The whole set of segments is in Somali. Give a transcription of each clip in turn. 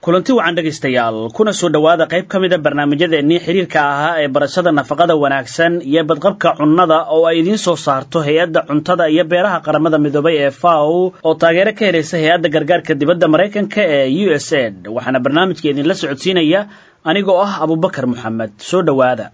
kulanti wacan dhegaystayaal kuna soo dhowaada qayb ka mida barnaamijyadeennii xiriirka ahaa ee barashada nafaqada wanaagsan iyo badqabka cunnada oo ay idiin soo saarto hay-adda cuntada iyo beeraha qaramada midoobay ee faw oo taageero ka helaysa hay-adda gargaarka dibadda maraykanka ee u s ed waxaana barnaamijka idinla socodsiinaya anigoo ah abubakar moxamed soo dhowaada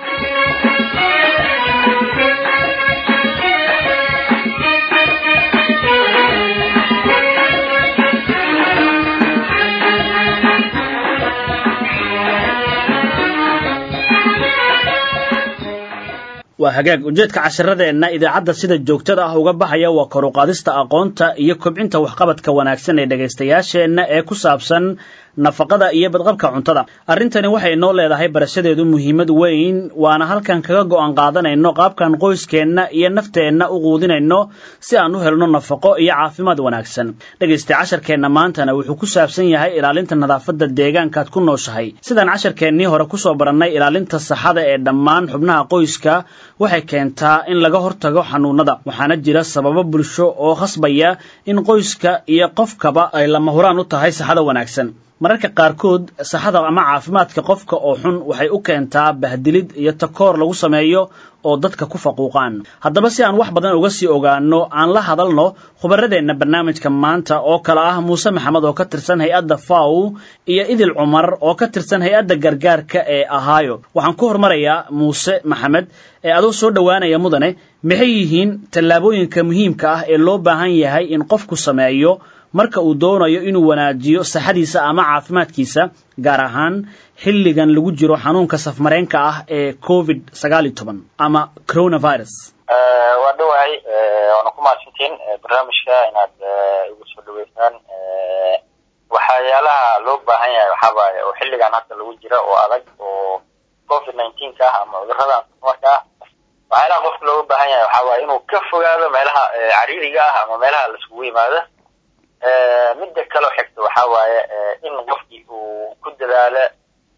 waa hagaag ujeedka casharadeenna idaacadda sida joogtada ah uga baxaya waa kor u qaadista aqoonta iyo kobcinta waxqabadka wanaagsan ee dhegaystayaasheenna ee ku saabsan nafaqada iyo badqabka cuntada arrintani waxay noo leedahay barashadeedu muhiimad weyn waana halkan kaga go'an qaadanayno qaabkan qoyskeenna iyo nafteenna u quudinayno si aan u helno nafaqo iyo caafimaad wanaagsan dhegaysta casharkeenna maantana wuxuu ku saabsan yahay ilaalinta nadaafadda deegaankaad ku nooshahay sidaan casharkeennii hore kusoo barannay ilaalinta saxada ee dhammaan xubnaha qoyska waxay keentaa in laga hortago xanuunada waxaana jira sababo bulsho oo khasbaya in qoyska iyo qofkaba ay lama huraan u tahay saxada wanaagsan mararka qaarkood saxada ama caafimaadka qofka oo xun waxay u keentaa bahdilid iyo takoor lagu sameeyo oo dadka ku faquuqaan haddaba si aan wax badan uga sii ogaano aan la hadalno khubaradeenna barnaamijka maanta oo kale ah muuse maxamed oo ka tirsan hay-adda faw iyo idil cumar oo ka tirsan hay-adda gargaarka ee ahaayo waxaan ku hormarayaa muuse maxamed ee adoo soo dhowaanaya mudane maxay yihiin tallaabooyinka muhiimka ah ee loo baahan yahay in qofku sameeyo marka uu doonayo inuu wanaajiyo saxadiisa ama caafimaadkiisa gaar ahaan xilligan lagu jiro xanuunka safmareenka ah ee covid sagaal iyo toban ama coronavirus waa dhawahay waana ku mahadsantiin barnaamijka inaad igu soo dhaweysaan waxyaalaha loo baahan yahay waxaa waaye oo xilligan hadda lagu jira oo adag oo covid nineteen ka ah ama cuduradan samarka ah waxyaalaha qofka looga baahan yahay waxaa waaye inuu ka fogaado meelaha cariiriga ah ama meelaha laiskugu yimaado midda kaloo xigta waxaa waaye in qofkii uu ku dadaalo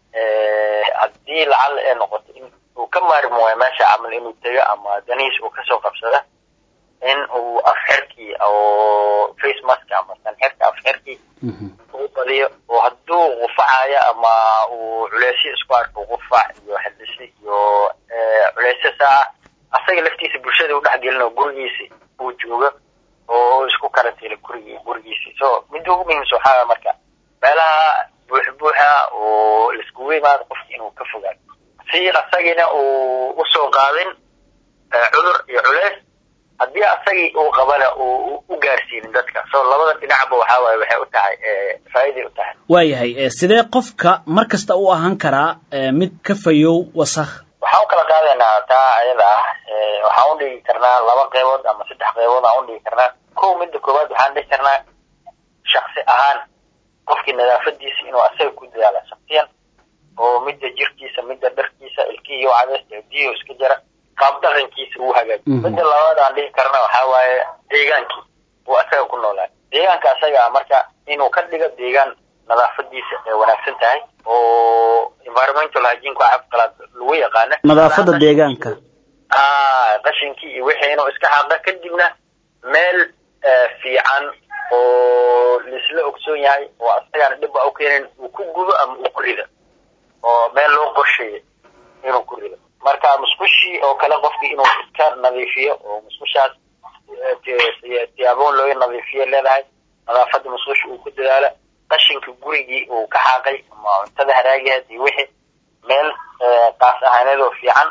haddii lacala ee noqoto in uu ka maarmi waayo meesha camal inuu tego ama danihiis uu kasoo qabsado in uu afxirkii oo face mask ama sanxirka afxirkii uu badiyo oo hadduu qufacayo ama uu culeysyo isku arko qufac iyo xildhisi iyo culeysyo saaca asaga laftiisa bulshada u dhexgelin gurigiisi uu joogo oo isku karantiila gurigi gurigiisi so midda ugu muhiimsa waxaa marka meelaha buux buuxa oo laiskugu yimaado qofki inuu ka fogaado si asagina uu usoo qaadin cudur iyo culeys haddii asagii uu qabana uu u gaarsiinin dadka so labada dhinacba waxaa waaye waxay u tahay faa'iday u tahay waayahay sidee qofka mar kasta u ahaan karaa mid ka fayow wasakh waxaan u kala qaadaynaa taa ayada ah waxaan u dhigi karnaa laba qeybood ama saddex qeybood aan u dhigi karnaa kow midda koowaad waxaan dhigi karnaa shaksi ahaan qofkii nadaafadiisa inuu asaga ku dadaala shaksiyan oo midda jirkiisa midda dharkiisa ilkihiiyo cadeysta diyo iska jara qaab dhaqankiisa uu hagaajiyo midda labaad aan dhigi karna waxaa waaye deegaankii uu asaga ku noolaa deegaanka asaga ah marka inuu ka dhigo deegaan nadaafadiisa ay wanaagsan tahay oo environmental hygiene waxa qalaad lagu yaqaana nadaafada deegaanka ah qashinkii iyo wixii inuu iska xaaqo kadibna meel fiican oo laisla ogsoon yahay oo asagana dhib a u keenin uu ku gubo ama uu ku rido oo meel loo qorsheeyo inuu ku rido marka musqushii oo kale qofkii inuu iska nadiifiyo oo musqushaas siyaaboon looga nadiifiyo leedahay nadaafada musqusha uu ku dadaalo qashinka gurigii uu ka xaaqay ama cuntada haraagiheed iyo wixii meel qaas ahaaneed oo fiican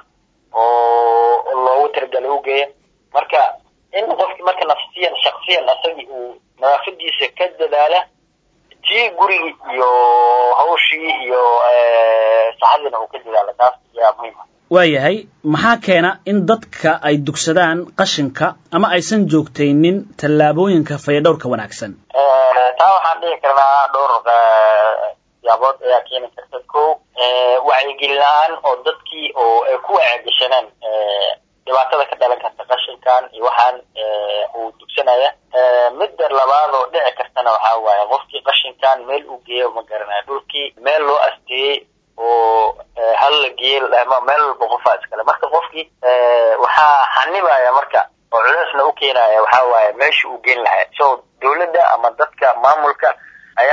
oo loogu talagalay u geeya marka in qofki marka nafsiyan shaksiyan asagii uu nadaafadiisa ka dadaala tii gurigii iyo hawshii iyo saxadiina uu ka dadaala taas ayaa muhiim ah waayahay maxaa keena in dadka ay dugsadaan qashinka ama aysan joogtaynin tallaabooyinka fayadhowrka wanaagsan taa waxaan dhihi karnaa dhowr siyaabood ayaa keeni karta ko wacyigelin la-aan oo dadkii oo ay ku wacyigashanaan dhibaatada ka dhalan karta qashinkan iyo waxaan uu dugsanaya midda labaad oo dhici kartana waxaa waaye qofkii qashinkan meel uu geeyo ma garanayo dhulkii meel loo asteeyey oo hal la geeye meel walba qofaa iskale marka qofkii waxaa xanibaya marka oo culeysna u keenaya waxaa waaye meesha uu geen lahaa so dawladda ama dadka maamulka ayaa waxaa laga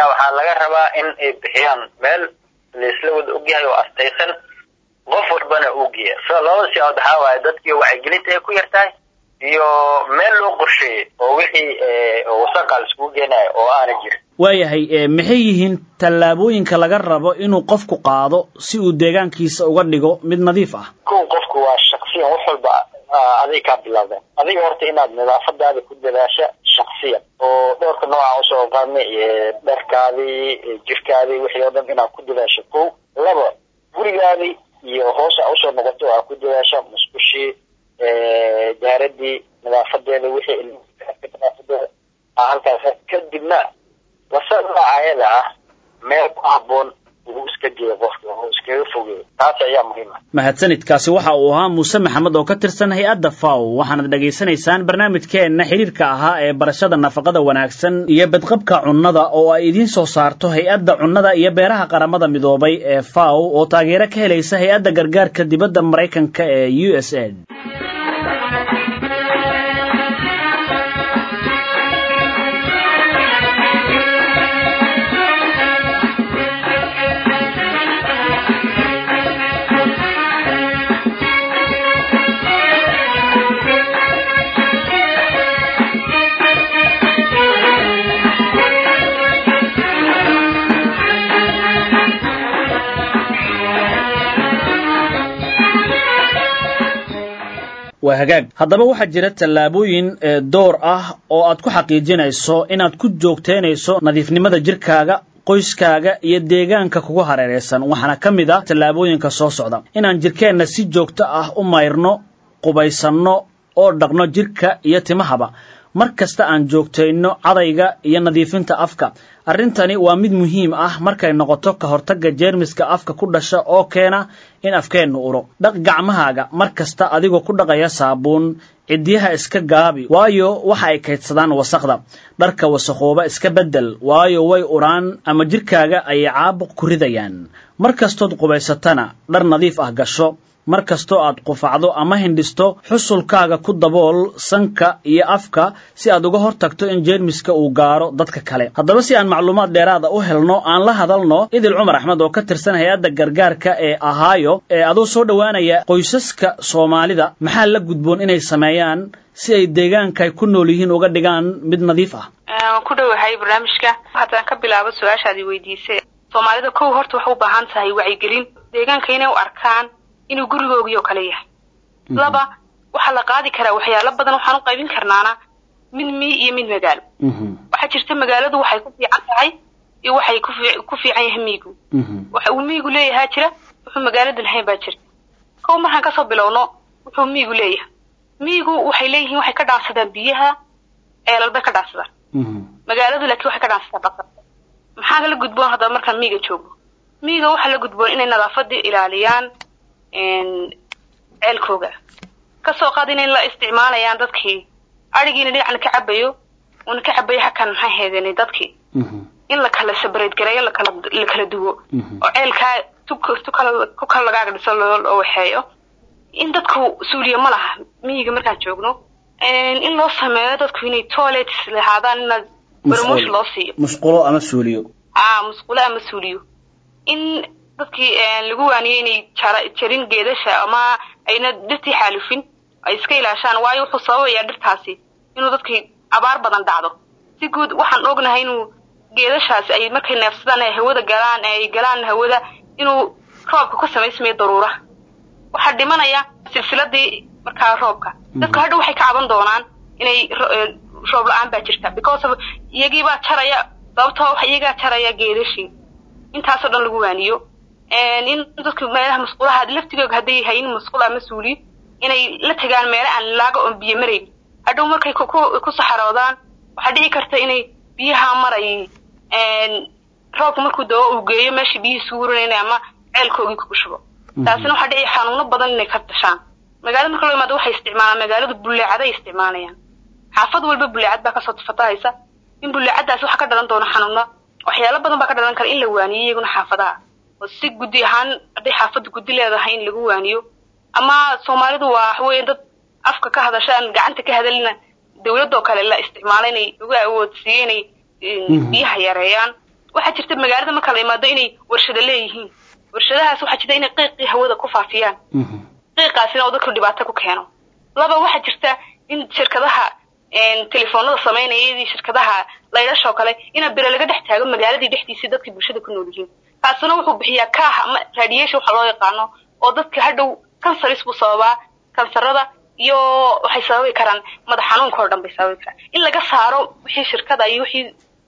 laga rabaa in ay bixiyaan meel laisla wada ogyahay oo astaysan qof walbana uu geeya so labada siyaabood waxaa waaye dadkii wacyigelinta ay ku yar tahay iyo meel loo qorsheeyey oo wixii wasaqa la iskugu geenayo oo aana jirin waayahay maxay yihiin tallaabooyinka laga rabo inuu qofku qaado si uu deegaankiisa uga dhigo mid nadiif ah kow qofku waa shaksiyan wax walba aday kaa bilaabeen adiga horta inaad nadaafadaada ku dadaasha shaksiyan oo dhowrka nooca usoo qaadnay dharkaadii jirkaadii wixii oo dhan inaad ku dadaasho kow laba gurigaadii iyo hoos a usoo noqoto aad ku dadaasha musqushii daaradii nadaafadeeda wixii nadaafadeeda halkaas kadibna wasada ayada ah meel ku haboon uu iska geeyo qofka oo iskaga fogeeyo taas ayaa muhiim ah mahadsanidkaasi waxa uu ahaa muuse maxamed oo ka tirsan hay-adda faw waxaanad dhegaysanaysaan barnaamijkeenna xidhiirka ahaa ee barashada nafaqada wanaagsan iyo badqabka cunnada oo ay idiin soo saarto hay-adda cunnada iyo beeraha qaramada midoobay ee faw oo taageero ka helaysa hay-adda gargaarka dibadda maraykanka ee u s a waa hagaag haddaba waxaa jira tallaabooyin door ah oo aad ku xaqiijinayso inaad ku joogteynayso nadiifnimada jirkaaga qoyskaaga iyo deegaanka kugu hareeraysan waxaana ka mid ah tallaabooyinka soo socda inaan jirkeenna si joogto ah u mayrno qubaysanno oo dhaqno jirka iyo timahaba mar kasta aan joogtayno cadayga iyo nadiifinta afka arrintani waa mid muhiim ah markay noqoto ka hortagga jeermiska afka ku dhasha oo keena in afkeennu uro dhaq gacmahaaga mar kasta adigoo ku dhaqaya saabuun ciddiyaha iska gaabi waayo waxa ay kaydsadaan wasaqda dharka wasakhooba iska beddel waayo way uraan ama jirkaaga ayay caabuq ku ridayaan mar kastood qubaysatana dhar nadiif ah gasho mar kastoo aad qufacdo ama hindhisto xusulkaaga ku dabool sanka iyo afka si aad uga hor tagto in jeermiska uu gaaro dadka kale haddaba si aan macluumaad dheeraada u helno aan la hadalno idil cumar axmed oo ka tirsan hay-adda gargaarka ee ahaayo ee adoo soo dhowaanaya qoysaska soomaalida maxaa la gudboon inay sameeyaan si ay deegaanka ay ku nool yihiin uga dhigaan mid nadiif ah waan ku dhowahay barnaamijka haddaan ka bilaabo su-aashaadii weydiisay soomaalida kow horta waxay u baahan tahay wacyigelin deegaanka inay u arkaan inuu gurigoogii oo kale yahay laba waxaa la qaadi karaa waxyaalo badan waxaan u qaybin karnaana mid mii iyo mid magaalo waxaa jirta magaaladu waxay ku fiican tahay iyo waxay ku fiican yahay miigu waxa uu miigu leeyahaa jira wuxuu magaalada lahayn baa jirta kow markaan kasoo bilowno wuxuu miigu leeyahay miigu waxay leeyihiin waxay ka dhaansadaan biyaha ceelal bay ka dhaansadaan magaaladu laakiin waxay ka dhaansadaan basar maxaa la gudboon haddaba markaan miiga joogno miiga waxaa la gudboon inay nadaafadii ilaaliyaan ceelkooga kasoo qaad inay la isticmaalayaan dadkii adhigiina dhinacna ka cabayo una ka cabayo hakan maxay heedeen dadkii in la kala sabareed gareeyo lakala la kala duwo oo ceelkaa ku kala lagaaga dhiso loo waxeeyo in dadku suuliya ma laha miyiga markaan joogno in loo sameeyo dadku inay toilets lahaadaan inaad barmoosh loo siiyo musqulo ama suuliyo a musqulo ama suuliyo in dadkii lagu waaniyey inay jarin geedasha ama ayna dhirtii xaalufin ay iska ilaashaan waayo wuxuu sababayaa dhirtaasi inuu dadkii abaar badan dhacdo si guud waxaan ognahay inuu geedashaasi ay markay neefsadaan ay hawada galaan ay galaan hawada inuu roobka ku samaysmayo daruuraha waxaa dhimanaya silsiladii markaa roobka dadku hadha waxay ka caban doonaan inay roob la-aan baa jirta because of iyagiibaa jaraya sababtoo iyagaa jaraya geedashii intaasoo dhan lagu waaniyo in dadku meelaha musqulaha laftigooga hadday hayin musqul ama suuliyo inay la tagaan meelo aan laaga oon biyo marayn hadhow markay ku saxaroodaan waxaa dhici karta inay biyaha maray roobka markuu dao uu geeyo meesha biyihii suuranayn ama ceelkoogii ku shubo taasina waxaa dhici xanuuno badan inay ka dashaan magaalada marka loo imaado waxay isticmaalaan magaaladu buleecaday isticmaalayaan xaafad walba buleecad baa kasoo fatahaysa in buleecadaasi waxaa ka dhalan doona xanuuno waxyaalo badan baa ka dhalan kara in la waaniyo iyaguna xaafadaha oo si guddi ahaan hadday xaafadda guddi leedahay in lagu waaniyo ama soomaalidu waa waxweeye dad afka ka hadasha aan gacanta ka hadalina dawladoo kale la isticmaalo inay lagu awoodsiiyo inay biyaha yareeyaan waxaa jirta magaalada marka la imaado inay warshado leeyihiin warshadahaas waxaa jirta inay qiiqii hawada ku faafiyaan qiiqaasina oo dadku dhibaato ku keeno laba waxaa jirta in shirkadaha telefoonada samaynaya iyadii shirkadaha laydhasha oo kale ina bere laga dhex taago magaaladii dhexdiisii dadkii bulshada ku nool yihiin kaasina wuxuu bixiyaa kaah ama radiation waxa loo yaqaano oo dadka hadhow canceris buu sababaa kansarada iyo waxay sababi karaan madax xanuunka oo dhan bay sababi karaan in laga saaro wixii shirkada iyo wixii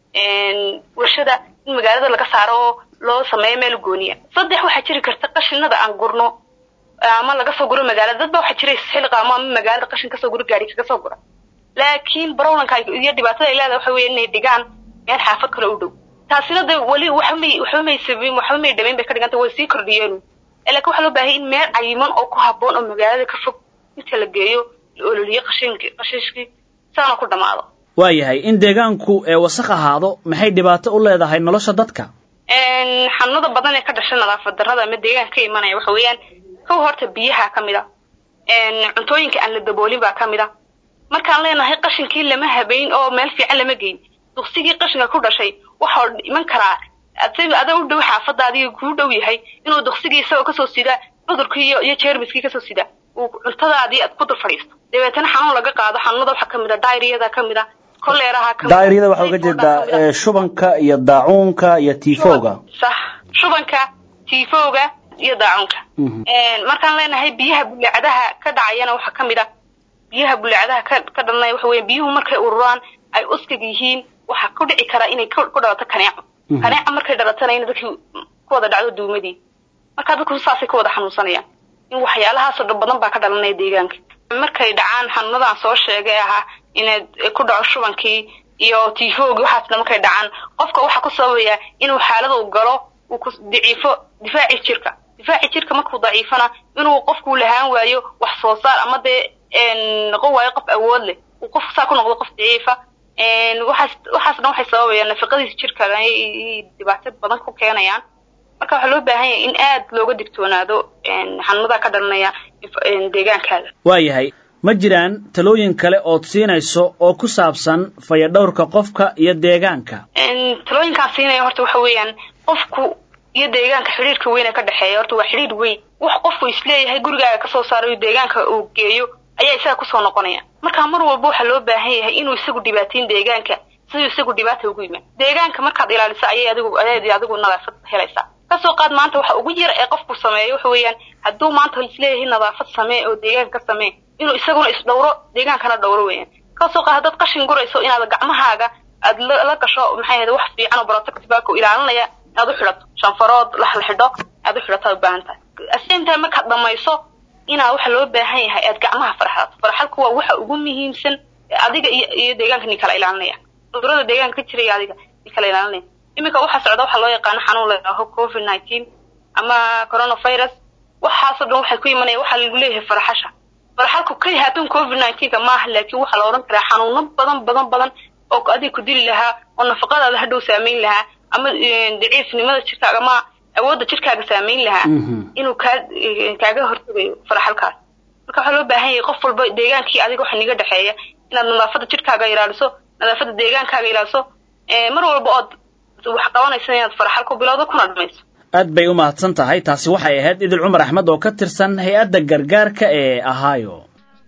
warshada in magaalada laga saaro oo loo sameeyo meel gooniya saddex waxaa jiri karta qashinada aan gurno ama laga soo guro magaalada dad ba waxaa jira xilqaamo ama magaalada qashin kasoo guro gaari kaga soo gura laakiin barowlanka iyo dhibaatada ay leedahay waxa weeye inay dhigaan meel xaafad kale u dhow taasina de weli waxba may waxba may sabin waxba may dhamayn bay ka dhiganta way sii kordhiyeen laakiin waxaa loo baahaya in meel cayiman oo ku habboon oo magaalada ka fog inta la geeyo la ololiyo qashinki qashishkii saana ku dhamaado waayahay in deegaanku ee wasaq ahaado maxay dhibaato u leedahay nolosha dadka xanuunada badan ee ka dhasha nadaafad darrada ama deegaanka ka imanaya waxa weeyaan kow horta biyaha ka mid a cuntooyinka aan la daboolin baa ka mid a markaan leenahay qashinkii lama habayn oo meel fiican lama geyn duksigii qashinka ku dhashay waxaa iman karaa ada u dhow xaafadaadiga kuu dhow yahay inuu duksigii isagoo kasoo sida cudurkii iyo iyo jeermiskii kasoo sida uu cuntadaadii aad ku dul fadhiisto dabeetana xanuun laga qaado xanuunada waxaa kamid a dairiyada kamid a koleeraha kamid daa'iriyada waxaa uga jeedaa shubanka iyo daacuunka iyo tiifowga sax shubanka tiifowga iyo daacuunka markaan leenahay biyaha buleecadaha ka dhacayana waxaa kamid a biyaha buleecadaha ka ka dhalanaya waxa weya biyuhu markay ururaan ay uskag yihiin waxaa ku dhici karaa inay ku dhalato kaneeco kaneeca markay dhalatana ina dadkii ku wada dhacdo duumadii markaa dadku saasay ku wada xanuunsanayaan in waxyaalahaasoo dhan badan baa ka dhalanaya deegaanka markay dhacaan xanuunadaan soo sheegay ahaa inaad ku dhaco shubankii iyo tifoogii waxaas dhan markay dhacaan qofka waxaa ku sababaya inuu xaalada u galo uu ku daciifo difaaci jirka difaaci jirka markuu daciifana inuu qofku lahaan waayo wax soo saar ama dee noqon waayo qof awood leh uu qof saa ku noqdo qof daciifa waxaas waxaas dhan waxay sababayaan nafaqadiisa jirka ay dhibaato badan ku keenayaan marka waxaa loo baahan yahay in aad looga digtoonaado xanuunada ka dhalanaya deegaankaaga waayahay ma jiraan talooyin kale ood siinayso oo ku saabsan fayadhowrka qofka iyo deegaanka talooyinkaan siinaya horta waxa weeyaan qofku iyo deegaanka xidhiirka weyn ee ka dhexeeya horta waa xidhiir weyn wax qofku isleeyahay gurigaaga kasoo saarayo deegaanka uu geeyo ayaa isaga kusoo noqonaya marka mar walba waxaa loo baahan yahay inuu isagu dhibaateyn deegaanka siduu isagu dhibaata ugu yimaad deegaanka markaad ilaaliso ayay adigu ayaad adigu nadaafad helaysaa kasoo qaad maanta waxa ugu yar ee qofku sameeyo waxa weeyaan hadduu maanta isleeyahay nadaafad samee oo deegaanka ka samee inuu isaguna isdhowro deegaankana dhowro weeyaan kasoo qaad haddaad qashin gurayso inaad gacmahaaga aad la gasho maxay ahayd wax fiican oo protective ku ilaalinaya inaad u xidhato shanfarood la xidho aad u xidhato aad u baahan tahay same time markaad dhamayso inaa waxa loo baahan yahay aad gacmaha farxato farxalku waa waxa ugu muhiimsan adiga iyo iyo deegaanka ni kala ilaalinaya cudurada deegaanka ka jiraya adiga ni kala ilaalinaya iminka waxaa socda waxaa loo yaqaano xanuun la yidhaaho covid nineteen ama coronavirus waxaasoo dhan waxay ku imanaya waxaa lagu leeyahay farxasha farxalku keli haatan covid nineteenka maaha laakiin waxaa la odhan karaa xanuuno badan badan badan oo adiga ku dili lahaa oo nafaqadaada hadhow saameyn lahaa ama daciifnimada jirkaaga ama awoodda jirkaaga saameyn lahaa inuu kaa kaaga hortagayo farxalkaas marka waxaa loo baahan yahay qof walba deegaankii adiga waxa niga dhexeeya inaad nadaafadda jirkaaga ilaaliso nadaafadda deegaankaaga ilaaliso mar walba ood wax qabanaysa inaad farxal ku bilowdo kuna dhamayso aad bay u mahadsan tahay taasi waxay ahayd idil cumar axmed oo ka tirsan hay-adda gargaarka ee ahaayo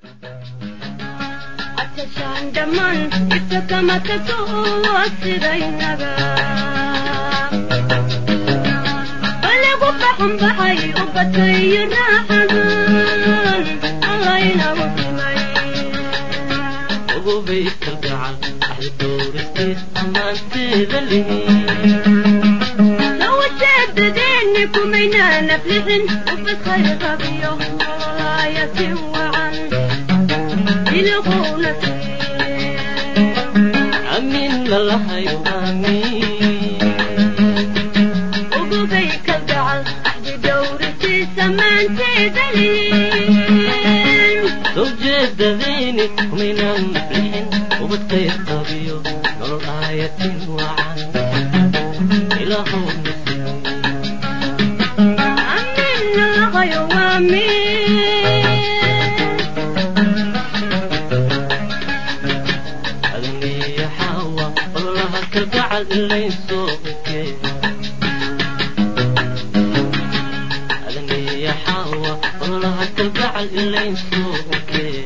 كمينا نفلح وفي خير غبيه وراية وعن يلقون أمين الله يوامين وقبيك الدعل أحد دورتي سمانتي دليل زوجة ذيني كمينا نفلح وفي خير غبيه وراية وعن إلهون أغني يا حوا والله كالقعد اللي يسوقك helayn suuqkee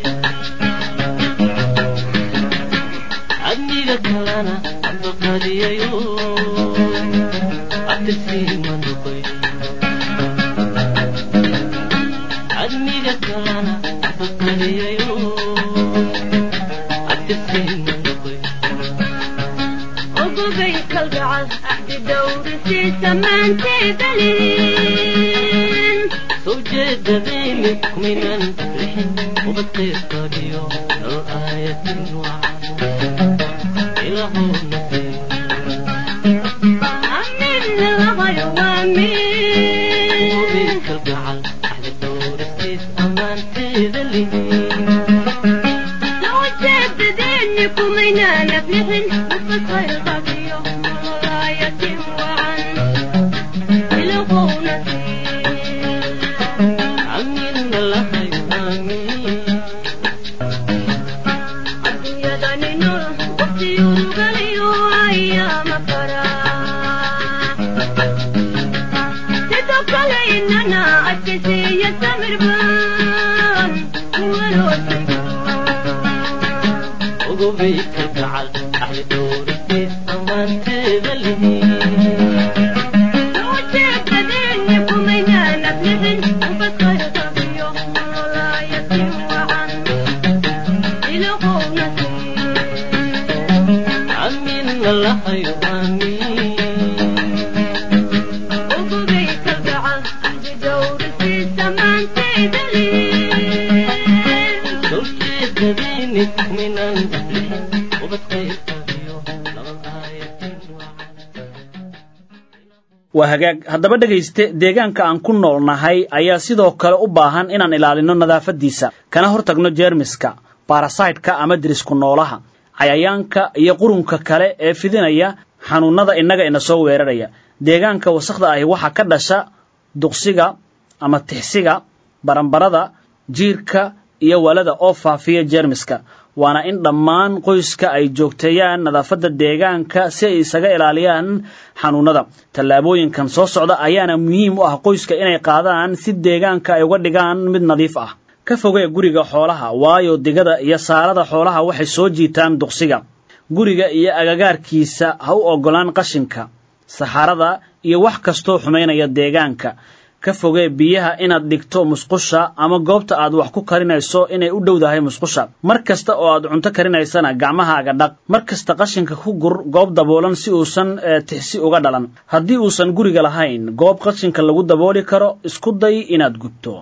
adniga kalana abaqadiyayo abtirsiima noqoy adniga kalana abaqadiyayo abtirsiima noqoy ogobay kalgacal axdi dhowrisiisa maanteedalin soo jeedadayni kumaynan lixin ubad qaybqabiyo nolol aayatin wacan ilaahowna siiyo amin lahayo waamin kalgacal axdi dhowristiis ammaanteeda lihin soo jeedadeeni kumaynaan aflixin ubad khayr qabiyo nololaayatin wacan ilahowna amina lahayo aamin adduunyadani nool waqtiyurugaliyo ayaama faraa sidoo kale inana adkaysiiya samirbaan ogobay kalgacal axdi dhowristiis ammaanteeda lihin soo jeedadeeni kumaynaan aflixin ubad khayr qabiyo nololaayatin wacan ilahowna amina lahayo aamin ogobay kalgacal axdi dhowrisiisa maanteedalin soo jeedadayni kumaynan lixin ubad qaybqabiyo nolol aayatin wacan waa hagaag haddaba dhegayste deegaanka aan ku nool nahay ayaa sidoo kale u baahan inaan ilaalino nadaafaddiisa kana hortagno jeermiska barasaytka ama dirisku noolaha cayayaanka iyo qurunka kale ee fidinaya xanuunnada innaga ina soo weeraraya deegaanka wasakhda ahi waxaa ka dhasha duqsiga ama tixsiga baranbarada jiirka iyo walada oo faafiya jeermiska waana in dhammaan qoyska ay joogteeyaan nadaafadda deegaanka si ay isaga ilaaliyaan xanuunnada tallaabooyinkan soo socda ayaana muhiim u ah qoyska inay qaadaan si deegaanka ay uga dhigaan mid nadiif ah ka fogee guriga xoolaha waayo digada iyo saarada xoolaha waxay soo jiitaan duqsiga guriga iyo agagaarkiisa ha u oggolaan qashinka saxarada iyo wax kastoo xumaynaya deegaanka ka fogee biyaha inaad dhigto musqusha ama goobta aad wax ku karinayso inay u dhowdahay musqusha mar kasta oo aad cunto karinaysana gacmahaaga dhaq mar kasta qashinka ku gur goob daboolan si uusan tixsi uga dhalan haddii uusan guriga lahayn goob qashinka lagu dabooli karo isku day inaad gubto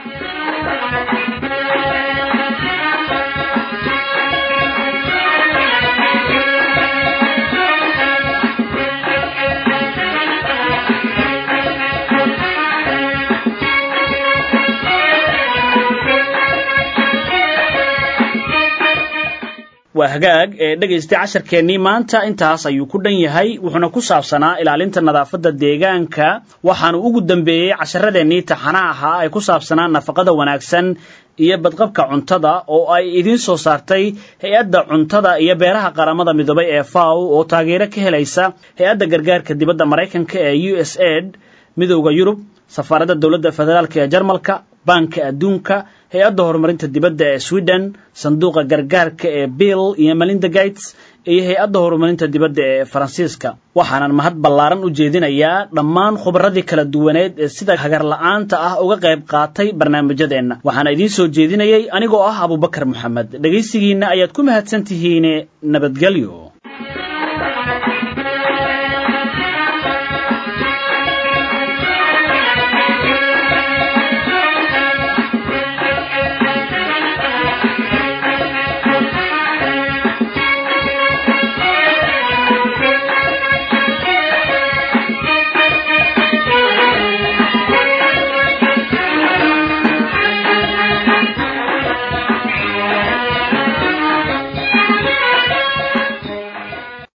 waa hagaag ee dhegaystay casharkeennii maanta intaas ayuu ku dhan yahay wuxuuna ku saabsanaa ilaalinta nadaafadda deegaanka waxaanu ugu dambeeyey casharadeenii taxanaha ahaa ee ku saabsanaa nafaqada wanaagsan iyo badqabka cuntada oo ay idiin soo saartay hay-adda cuntada iyo beeraha qaramada midoobay ee faw oo taageero ka helaysa hay-adda gargaarka dibadda maraykanka ee u s aid midowda yurub safaaradda dowladda federaalk ee jarmalka baanka adduunka hay-adda horumarinta dibadda ee sweden sanduuqa gargaarka ee bill iyo melinda gates iyo hay-adda horumarinta dibadda ee faransiiska waxaanan mahad ballaaran u jeedinayaa dhammaan khubarradii kala duwaneed ee sida hagarla'aanta ah uga qayb qaatay barnaamijyadeenna waxaana idiin soo jeedinayey anigoo ah abubakar moxamed dhegaysigiinna ayaad ku mahadsan tihiine nabadgelyo